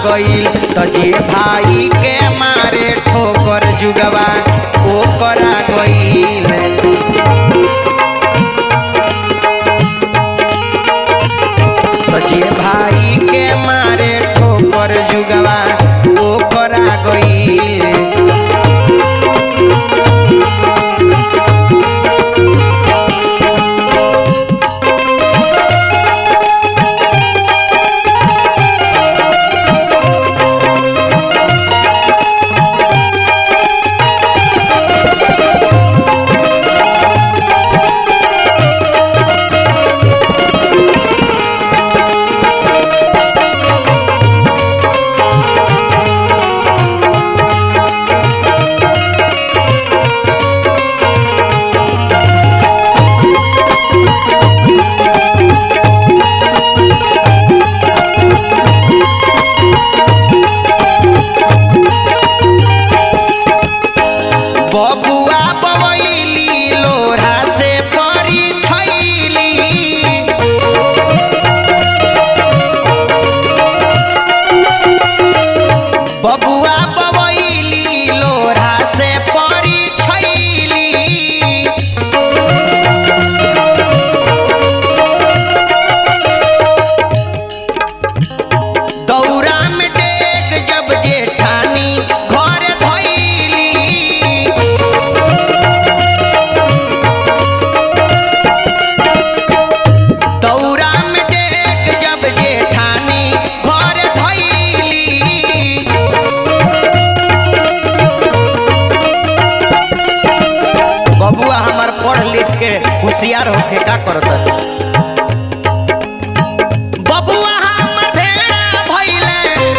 गईल त जे भाई के मारे ठोकर जुगवा ओ करा गईल त जे भाई के मारे ठोकर जुगवा ओ करा गईल बबुआ बबैली लोढ़ा से परी छैली बबुआ बबैली लोढ़ा से परी छैली दौरा में डेग जब जेठानी घर धैली दौरा में डेग जब जेठानी घर धैली बबुआ हमार पढ़ लिख के होशियार होके का करत बबुआ हमर भेड़ा भइले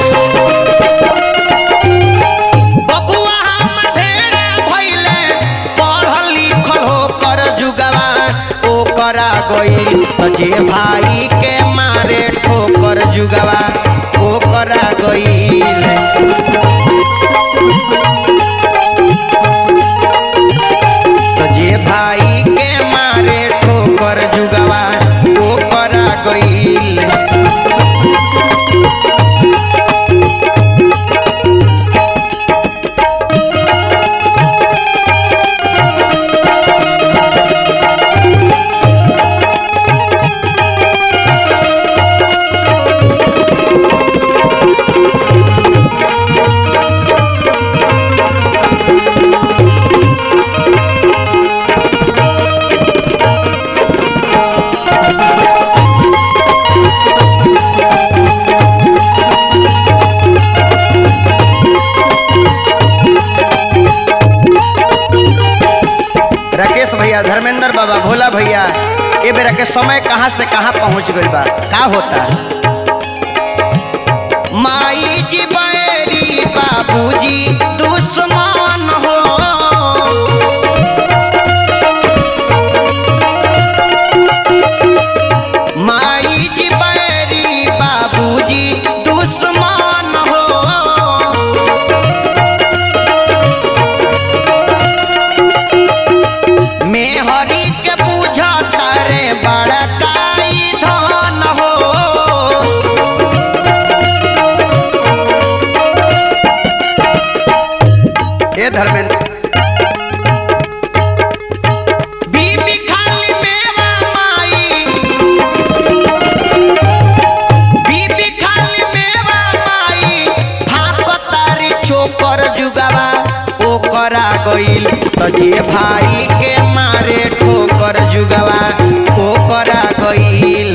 बबुआ हमर भेड़ा भइले पढ़ल लिखल होकर जुगवा ओ करा गईल त जे भाई के मारे ठोकर जुगवा ओ करा गईल त जे भाई के मारे ठोकर जुगवा ओ करा गईल राकेश भैया धर्मेंद्र बाबा भोला भैया ए बेरा के समय कहाँ से कहाँ पहुँच गइल बा का होता माई जी बैरी बाबूजी दुश्मन हो माई जी बैरी बाबूजी दुश्मन हो में हरि के पूजा तारे बड़काई धन हो हे धर्मेंद्र बीबी खाली मेवा माई बीबी खाली मेवा माई भाप तारी चोकर जुगावा ओ करा गईल त जे भाई के मारे ठोकर जुगावा ओ करा गईल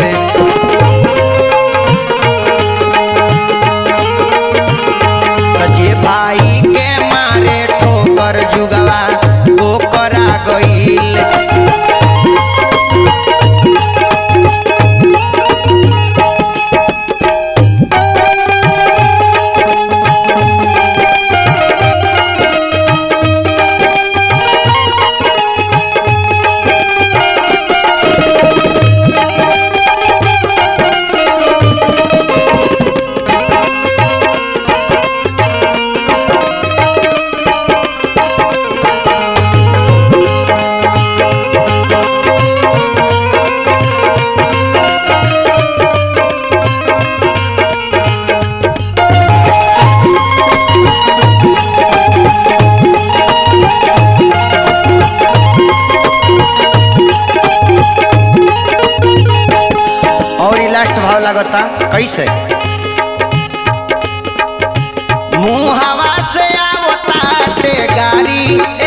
त जे भाई के मारे ठोकर जुगावा ओ करा गईल लास्ट भाव लगता कैसे मुंह हवा से आवता गाड़ी